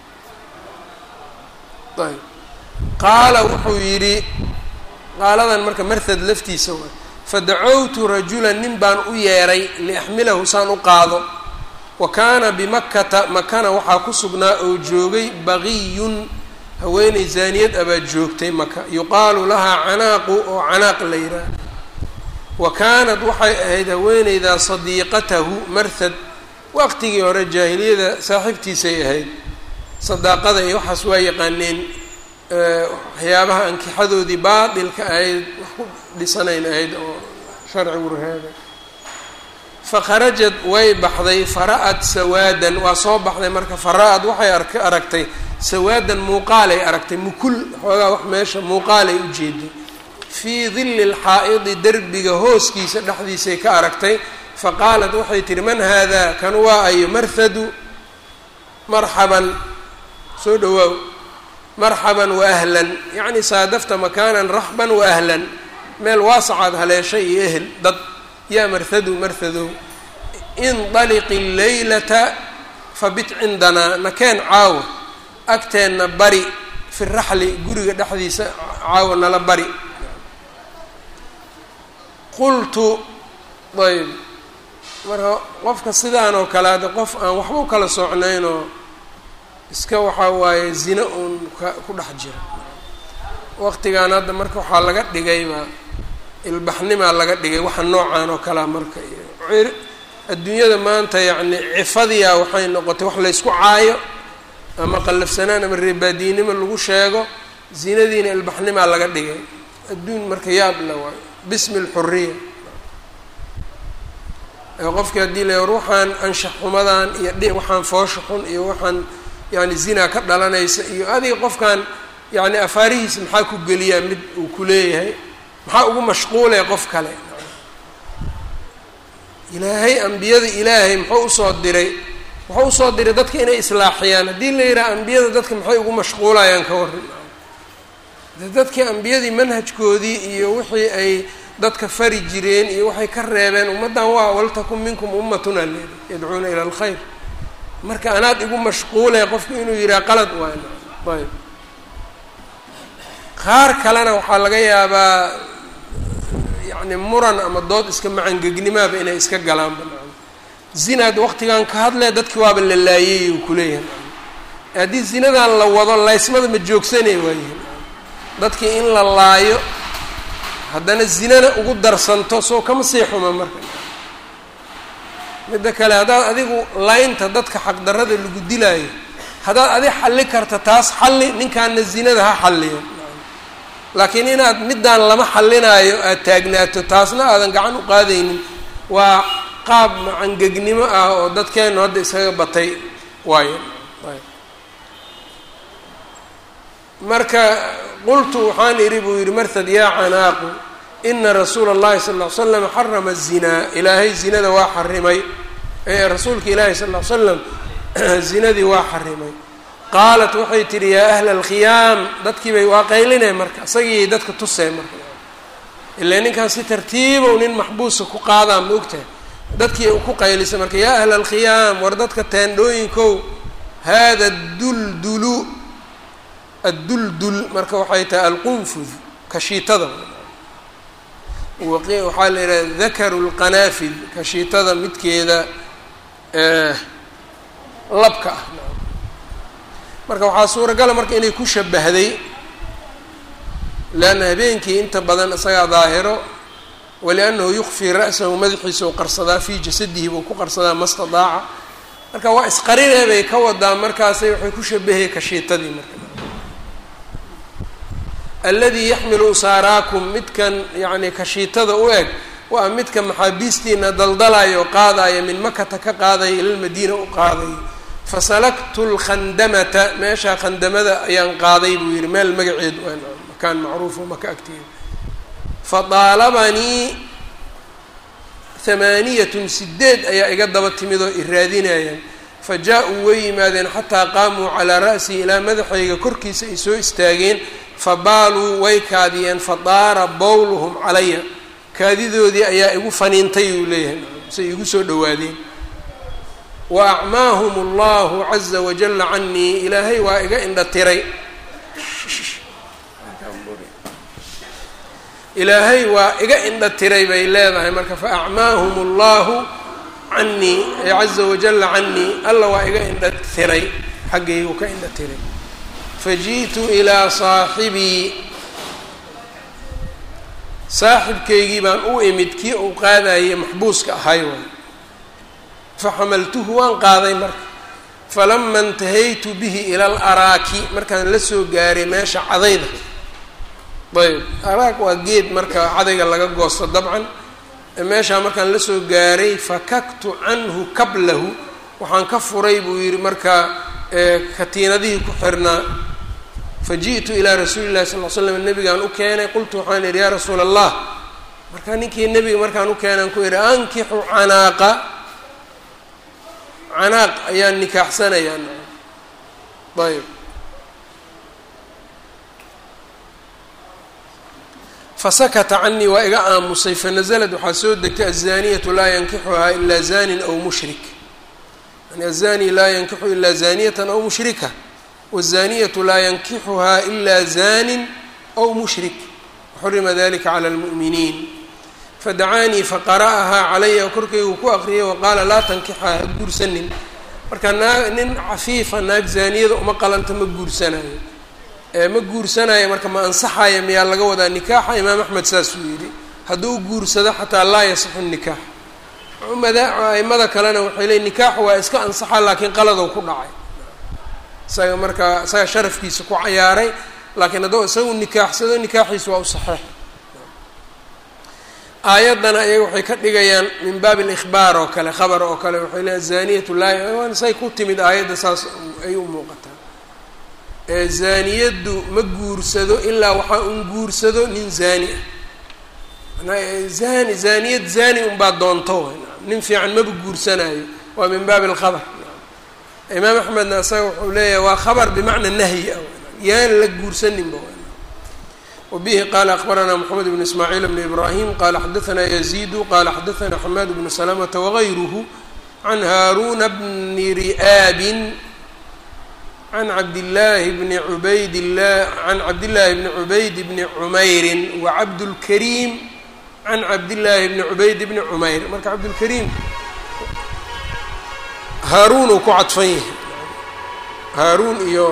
ayb qaala wuxuu yidhi qaaladan marka marhad laftiisa waay fadacowtu rajulan nin baan u yeeray liaxmilahu saan u qaado wa kaana bimakkata makana waxaa ku sugnaa oo joogay baqiyun haweeney zaaniyad abaa joogtay maka yuqaalu lahaa canaaqu oo canaaq la yidhaah wa kaanat waxay ahayd haweeneydaa sadiiqatahu marhad waqtigii hore jaahiliyada saaxiibtiisay ahayd sadaaqada iyo waxaas waa yaqaaneen waxyaabaha ankixadoodii baatilka ahayd wax ku dhisanayn ahayd oo sharcigu reebay fakharajad way baxday fara-ad sawaadan waa soo baxday marka fara-ad waxay ark aragtay sawaadan muuqaalay aragtay mukul xoogaa wax meesha muuqaalay u jeeday fii dilli lxaa'idi derbiga hooskiisa dhexdiisay ka aragtay faqaalat waxay tihi man haadaa kan waa ayo marhadu marxaban soo dhowaaw marxaban wa ahlan yacni saadafta makaanan raxban wa ahlan meel waasacaad haleeshay iyo ehel dad yaa marhadu marhadow indaliqi leylata fabit cindanaa nakeen caawa agteenna bari fi raxli guriga dhexdiisa caawa nala bari qultu ayb marka qofka sidaan oo kale hadde qof aan waxba u kala socnaynoo iska waxaa waaye zina uun ka ku dhex jira waqtigan hadda marka waxaa laga dhigayba ilbaxnimaa laga dhigay waxa noocan oo kalea marka iyo adduunyada maanta yacni cifadiyaa waxay noqotay wax laysku caayo ama qallafsanaan ama reebaadiinimo lagu sheego zinadiina ilbaxnimaa laga dhigay adduun marka yaab le waayo bismi lxuriya qofkii haddii la war waxaan anshax xumadan iyo dhi waxaan foosha xun iyo waxaan yani zinaa ka dhalanaysa iyo adiga qofkan yani afaarihiisa maxaa ku geliyaa mid uu ku leeyahay maxaa ugu mashquulaya qof kale ilaahay ambiyada ilaahay muxuu usoo diray wuxuu usoo diray dadka inay islaaxiyaan haddii la yidhaha ambiyada dadka maxay ugu mashquulayaan ka waran de dadkii ambiyadii manhajkoodii iyo wixii ay dadka fari jireen iyo waxay ka reebeen ummaddan waa waltakun minkum ummatun aleeda yadcuuna ila alkhayr marka anaad igu mashquulay qofku inuu yidhaha qalad waay ayb qaar kalena waxaa laga yaabaa yacni muran ama dood iska macangegnimaaba inay iska galaanba zinaad waqtigan ka hadlee dadkii waaba la laayay uu kuleeyahay haddii zinadan la wado laysmada ma joogsanay waayihin dadkii in la laayo haddana zinana ugu darsanto soo kama sii xuma marka midda kale haddaad adigu laynta dadka xaqdarrada lagu dilaayo haddaad adig xalli karta taas xalli ninkaana zinada ha xalliyo laakiin inaad middaan lama xallinaayo aada taagnaato taasna aadan gacan u qaadaynin waa qaab macangegnimo ah oo dadkeennu hadda isaga batay waayo marka qultu waxaan idhi buu yidhi marhad yaa canaaqu ina rasuula اllahi sal ll ly slam xarama الzinaa ilaahay zinada waa xarimay ee rasuulka ilaahi sal ll ly slam zinadii waa xarimay qaalat waxay tidhi yaa ahla alkhiyaam dadkii bay waa qaylineen marka isagii dadka tuseen marka ilaa ninkaan si tartiibow nin maxbuusa ku qaadaan ma ogtahay dadkii ku qaylisa marka yaa ahla alkhiyaam war dadka teendhooyinkow hada duldulu adduldul marka waxay tahay alqunfud kashiitada waxaa la yidhaha dakaru lqanaafid kashiitada midkeeda labka ah marka waxaa suuragala marka inay ku shabahday leanna habeenkii inta badan isagaa daahiro waliannahu yukfii ra'sahu madaxiisa u qarsadaa fii jasadihi buu ku qarsadaa mastadaaca marka waa isqarinee bay ka wadaa markaasay waxay ku shabahay kashiitadii marka alladii yaxmilu usaaraakum midkan yacni kashiitada u eg waa midka maxaabiistiina daldalayo qaadaya min makata ka qaadaya ila lmadiina u qaadayo fasalaktu lkhandamata meeshaa khandamada ayaan qaaday buu yihi meel magaceed makaan macruufo maka agteeda fadaalabanii hamaaniyatun sideed ayaa iga daba timid oo iraadinayaan fa jaa-uu way yimaadeen xataa qaamuu calaa ra'sii ilaa madaxayga korkiisa ay soo istaageen fabaaluu way kaadiyeen fadaara bowluhum calaya kaadidoodii ayaa igu faniintay uu leeyahay say igu soo dhowaadeen wa acmaahum allahu caza wajalla canii ilaahay waa iga indha tiray ilaahay waa iga indha tiray bay leedahay marka fa acmaahum allahu canii caza wajalla canii alla waa iga indha tiray xaggaygu ka indha tiray faji'tu ilaa saaxibii saaxibkaygii baan u imid kii uu qaadayay maxbuuska ahay waay faxamaltuhu waan qaaday marka falama intahaytu bihi ila alaraaki markaan la soo gaaray meesha cadayda ayb araak waa geed marka cadayga laga goosto dabcan meeshaa markaan la soo gaaray fakaktu canhu kablahu waxaan ka furay buu yihi markaa katiinadihii ku xirnaa faji'tu ilaa rasuuli llahi sal l slam nabigaan u keenay qultu waxaan idhi yaa rasuula allah markaa ninkii nebiga markaan u keenaan ku idhi ankixu canaaqa canaaq ayaan nikaaxsanayaa ayb fasakata canii waa iga aamusay fanazlad waxaa soo degtay azaniyatu laa yankixuhaa ilaa zanin aw mushrik yani azani laa yankixu ilaa zaniyatan aw mushrika wazaniyatu laa yankixuhaa ilaa zanin aw mushrik waxurima dalika cala lmu'miniin fadacaanii faqara'ahaa calaya korkaygu ku aqriyay waqaala laa tankixaa ha guursanin marka naa nin cafiifa naag zaaniyada uma qalanta ma guursanayo ma guursanayo marka ma ansaxaya miyaa laga wadaa nikaaxa imaam axmed saasuu yidhi hadduu guursado xataa laa yasixu nikaax mada aimada kalena waxay leeyiin nikaaxu waa iska ansaxa laakiin qaladow ku dhacay isaga marka isaga sharafkiisa ku cayaaray laakiin hadduu isagu nikaaxsado nikaaxiisa waa u saxeix aayaddana ayaga waxay ka dhigayaan min baabi alikhbaar oo kale khabar oo kale waxay leeyan zaniyatu laa say ku timid aayadda saas ay u muuqataa zaaniyaddu ma guursado ilaa waxaa un guursado nin zaani ah zani zaaniyad zaani unbaa doonto nin fiican maba guursanayo waa min baabi alkhabar imaam axmedna isaga wuxuu leeyahay waa khabar bimacna nahyi ah yaan la guursaninba wbihi qala akbaranaa mxamed bn ismaaciil bn ibrahim qala xadaanaa yaziidu qala xadaanaa xamaad bnu salamata wagayruhu can haaruna bni ri'aabin can cabdillaahi bni cubayd la can cabdillaahi bni cubayd bni cumeyrin wacabdulkariim can cabdillaahi bni cubayd bni cumeyr marka cabdulkariim haaruun uu ku cadfan yahay haaruun iyo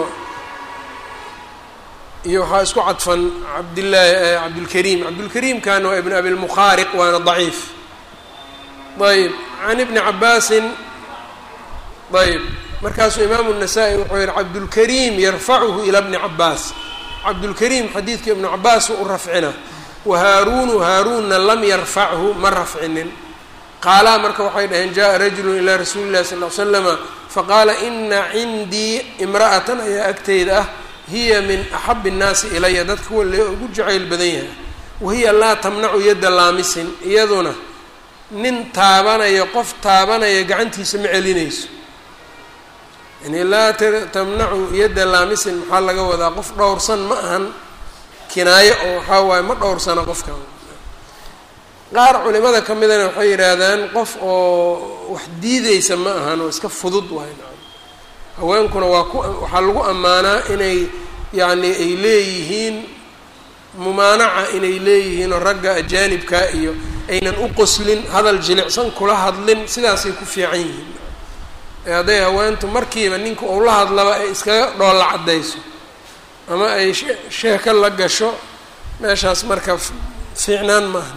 iyo waxaa isku cadfan cabdillaahi cabdulkariim cabdulkariimkana waa ibn abi lmukhaariq waana daciif ayb can ibni cabaasin ayb markaasuu imaamu الnasaa-i wuxuu yihi cabdulkariim yarfacuhu ilaa bni cabaas cabdulkariim xadiidka ibnu cabaas u rafcina wa haaruunu haaruunna lam yarfachu ma rafcinin qaalaa marka waxay dhaheen jaءa rajulu ilaa rasuuli اllahi sal l slama faqaala ina cindii imra'atan ayaa agteyda ah hiya min axabi الnaasi ilaya dadka kuwa lee ugu jacayl badan yahay wahiya laa tamnacu yadda laamisin iyaduna nin taabanaya qof taabanaya gacantiisa ma celinayso yani laa tamnacu yadda laamisin maxaa laga wadaa qof dhowrsan ma ahan kinaayo oo waxaa waaye ma dhowrsana qofkan qaar culimada ka midana waxay yidhaahdaan qof oo wax diideysa ma ahan oo iska fudud waay haweenkuna waa ku waxaa lagu ammaanaa inay yacni ay leeyihiin mumaanaca inay leeyihiin oo ragga ajaanibka iyo aynan u qoslin hadal jilicsan kula hadlin sidaasay ku fiican yihiin ee hadday haweentu markiiba ninka uu la hadlaba ay iskaga dhoolla caddayso ama ay sheeko la gasho meeshaas marka fiicnaan maaha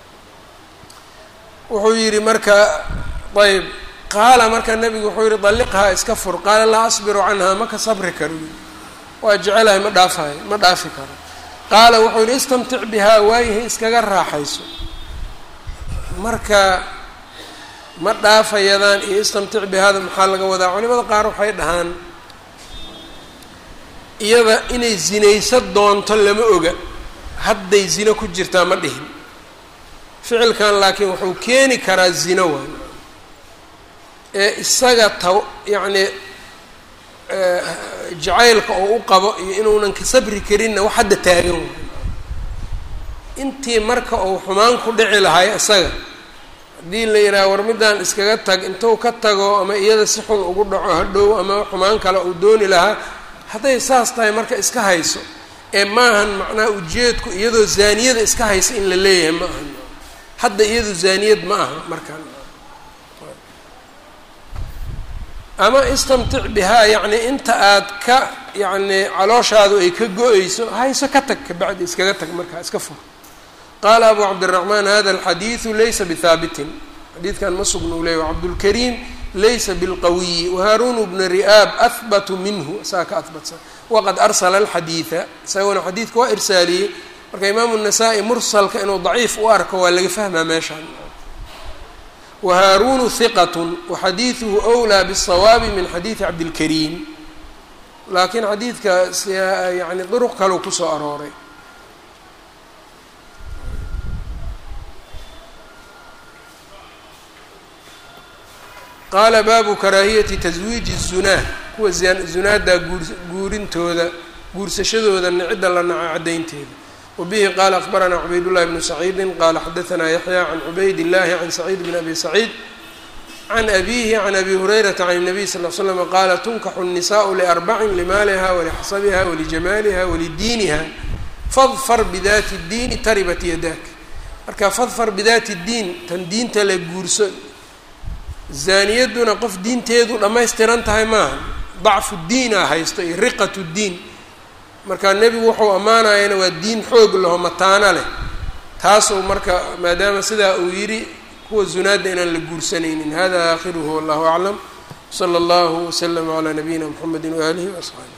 wuxuu yidhi marka ayb qaala marka nebigu wuxuu yihi dalliqhaa iska fur qaala laa asbiru canhaa ma ka sabri karo waa jecelahay ma dhaafayo ma dhaafi karo qaala wuxuu yihi istamtic bihaa waayahay iskaga raaxayso marka ma dhaafayadaan iyo istamtic bihaada maxaa laga wadaa culimada qaar waxay dhahaan iyada inay zinaysa doonto lama oga hadday zino ku jirtaa ma dhihin ficilkan laakiin wuxuu keeni karaa zino waay ee isaga ta yacni jacaylka oo u qabo iyo inuunan ka sabri karinna wax hadda taagan waay intii marka uu xumaan ku dhici lahay isaga haddii la yidhaha war middaan iskaga tag intuu ka tago ama iyada si xun ugu dhaco hadhow ama xumaan kale uu dooni lahaa hadday saas tahay marka iska hayso ee maahan macnaha ujeedku iyadoo zaaniyada iska haysa in la leeyahay ma aha hadda iyadu zaaniyad ma aha markaan ama istamtic bihaa yacni inta aad ka yacni calooshaadu ay ka go-eyso hayso ka tag kabacdi iskaga tag markaa iska fur qaala abu cabdiraxmaan hada alxadiidu laysa bihaabitin xadiidkan ma sugna u leeyay cabdulkariim laysa bilqawiyi wahaarunu bna ri'aab ahbatu minhu saa ka ahbatsan waqad arsala alxadiida isaguna xadiidka waa irsaaliyey marka imaamu nasaa-i mursalka inuu daciif u arko waa laga fahmaa meeshaan wahaarunu hiqatun waxadiiduhu wlaa bالsawaabi min xadiidi cabdilkariim laakiin xadiidka yani duruq kaleu kusoo arooray qaala baabu karaahiyati taswiiji الzunaa kuwa zunaada guurintooda guursashadooda cidda la naco caddaynteeda wabihi qaala akbaranaa cubaydullahi bnu saciidi qaala xadaanaa yaxya can cubayd illahi can saciid bn abi saciid can abihi can abi hurayrata can الnabiy sal l slm qaala tunkaxu الnisaءu liarbacin limaaliha walixasabiha walijamaaliha walidiiniha fadfar bidati اdiini taribat yadak marka fadfar bidati اdiin tan diinta la guurso zaaniyaduna qof diinteedu dhammaystiran tahay maaha dacfu diina haysto iyo riqatu diin marka nebigu wuxuu ammaanayana waa diin xoog laho mataano leh taasuu marka maadaama sidaa uu yidhi kuwa zunaadda inaan la guursanaynin hada aakhiruhu wallahu aclam sala allahu waslama calaa nabiyina mxamedi waaalihi waasxaabi